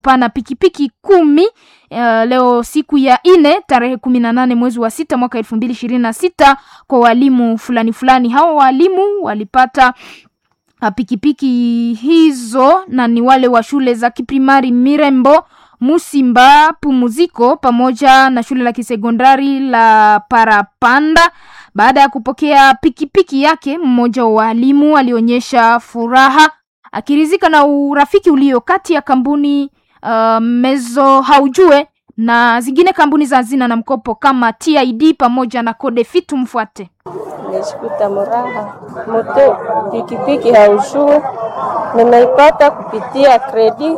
pana pikipiki kumi uh, leo siku ya nne tarehe kumi na nane mwezi wa sita mwaka elfu mbili ishirini na sita kwa walimu fulani fulani. Hao walimu walipata uh, pikipiki hizo na ni wale wa shule za kiprimari Mirembo, Musimba, Pumuziko pamoja na shule la kisekondari la Parapanda. Baada ya kupokea pikipiki yake, mmoja wa walimu alionyesha furaha akirizika na urafiki ulio kati ya kampuni uh, Mezo Haujue na zingine kampuni za hazina na mkopo kama TID pamoja na Kodefi. Tumfuate. Nimeshikuta muraha moto pikipiki haujue nimeipata kupitia kredi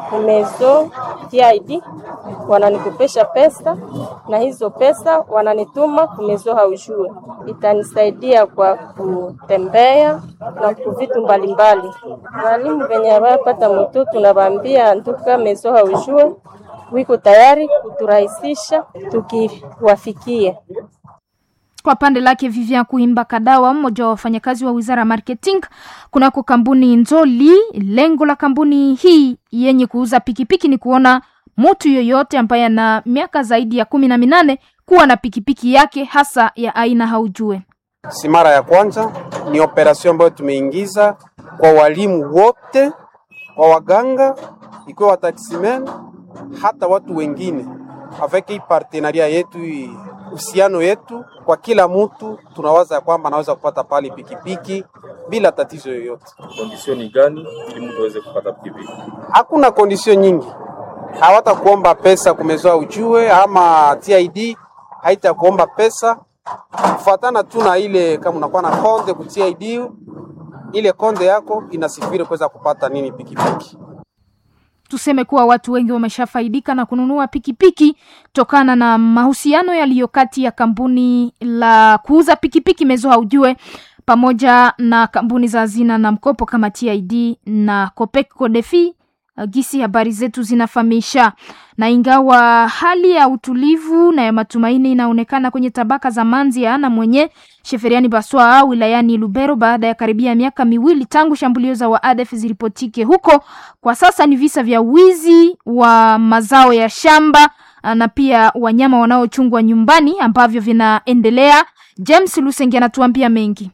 Mezo TID, wananikopesha pesa na hizo pesa wananituma kumezo haujue, itanisaidia kwa kutembea na kuvitu mbalimbali. Walimu venye wapata moto tunawaambia nduka mezo haujue wiko tayari kuturahisisha tukiwafikia. Kwa pande lake Vivian Kuimba Kadawa, mmoja wa wafanyakazi wa wizara ya marketing kunako kampuni Nzoli, lengo la kampuni hii yenye kuuza pikipiki ni kuona mtu yoyote ambaye ana miaka zaidi ya kumi na minane kuwa na pikipiki yake hasa ya aina haujue. Si mara ya kwanza, ni operasyon ambayo tumeingiza kwa walimu wote, kwa waganga, ikiwa wataksimen, hata watu wengine avec hii partenaria yetu hii uhusiano yetu kwa kila mtu, tunawaza ya kwamba anaweza kupata pale pikipiki bila tatizo yoyote. Kondisioni gani ili mtu aweze kupata pikipiki? Hakuna kondisio nyingi, hawatakuomba pesa kumezoa ujue, ama TID haitakuomba pesa kufuatana tu na ile, kama unakuwa na konde ku TID, ile konde yako inasifiri kuweza kupata nini pikipiki Tuseme kuwa watu wengi wameshafaidika na kununua pikipiki tokana na mahusiano yaliyo kati ya kampuni la kuuza pikipiki Mezo Haujue pamoja na kampuni za hazina na mkopo kama TID na Copec Codefi. Gisi habari zetu zinafahamisha. Na ingawa hali ya utulivu na ya matumaini inaonekana kwenye tabaka za Manzia na mwenye Sheferiani Baswa wilayani Lubero baada ya karibia miaka miwili tangu shambulio za waadef zilipotike huko, kwa sasa ni visa vya wizi wa mazao ya shamba na pia wanyama wanaochungwa nyumbani ambavyo vinaendelea. James Lusenge anatuambia mengi.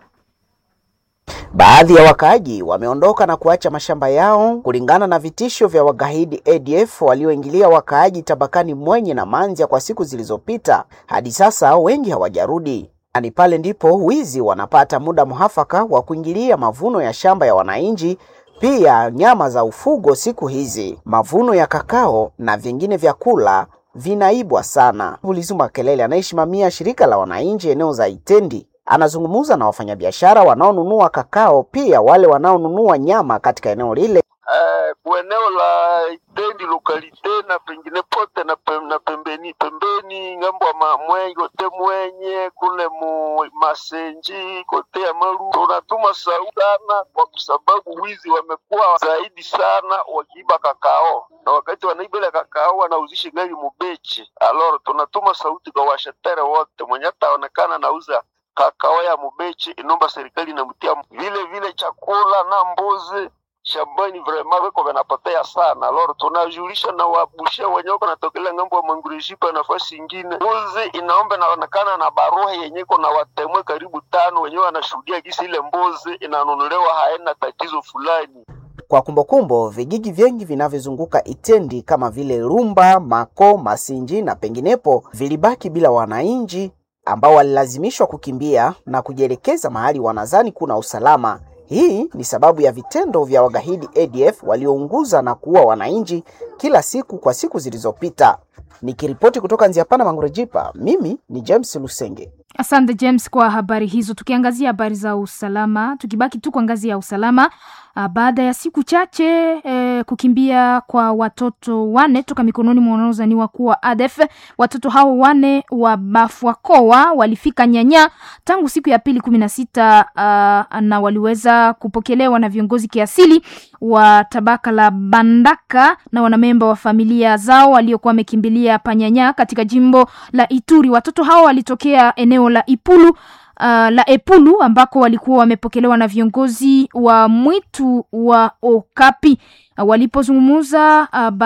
Baadhi ya wakaaji wameondoka na kuacha mashamba yao kulingana na vitisho vya wagaidi ADF walioingilia wakaaji tabakani Mwenye na Manzia kwa siku zilizopita. Hadi sasa wengi hawajarudi. Ni pale ndipo wizi wanapata muda muhafaka wa kuingilia mavuno ya shamba ya wananchi, pia nyama za ufugo. Siku hizi mavuno ya kakao na vingine vyakula vinaibwa sana. Ulizuma Kelele anayesimamia shirika la wananchi eneo za Itendi anazungumza na wafanyabiashara wanaonunua kakao pia wale wanaonunua nyama katika eneo lile. Uh, eneo la Itendi lokalite na pengine pote na, pem, na pembeni pembeni ngambo ya mwenye kote mwenye kule mu masenji kote ya maru tunatuma sauti sana, kwa sababu wizi wamekuwa zaidi sana wakiiba kakao, na wakati wanaiba ile kakao wanauzisha gari mubechi. Aloro tunatuma sauti kwa washetere wote, mwenye ataonekana nauza kakao ya mubechi, inomba serikali inamtia vile vile chakula na mbuzi shambani vrema viko vinapotea sana. Loro tunajulisha na wabushe wenye wako natokelea ngambo ya Mangureshipa nafasi ingine, mbuzi inaomba inaonekana na barua yenye iko na watemwe karibu tano wenyewe wanashuhudia gisi ile mbuzi inanunuliwa haina tatizo fulani. Kwa kumbukumbu, vijiji vingi vinavyozunguka Itendi kama vile Rumba, Mako, Masinji na penginepo vilibaki bila wananchi ambao walilazimishwa kukimbia na kujielekeza mahali wanazani kuna usalama. Hii ni sababu ya vitendo vya wagaidi ADF waliounguza na kuua wananchi kila siku kwa siku zilizopita. Nikiripoti kutoka Nziapana Mangurejipa, mimi ni James Lusenge. Asante James kwa habari hizo. Tukiangazia habari za usalama, tukibaki tu kwa ngazi ya usalama, baada ya siku chache eh, kukimbia kwa watoto wane toka mikononi mwa wanaozaniwa kuwa ADF. Watoto hao wane wa Bafwakoa walifika Nyanya tangu siku ya pili kumi na sita uh, na waliweza kupokelewa na viongozi kiasili wa tabaka la Bandaka na wanamemba wa familia zao waliokuwa wamekimbilia Panyanya katika jimbo la Ituri. Watoto hao walitokea eneo la Ipulu uh, la Epulu ambako walikuwa wamepokelewa na viongozi wa mwitu wa Okapi. walipozungumza uh,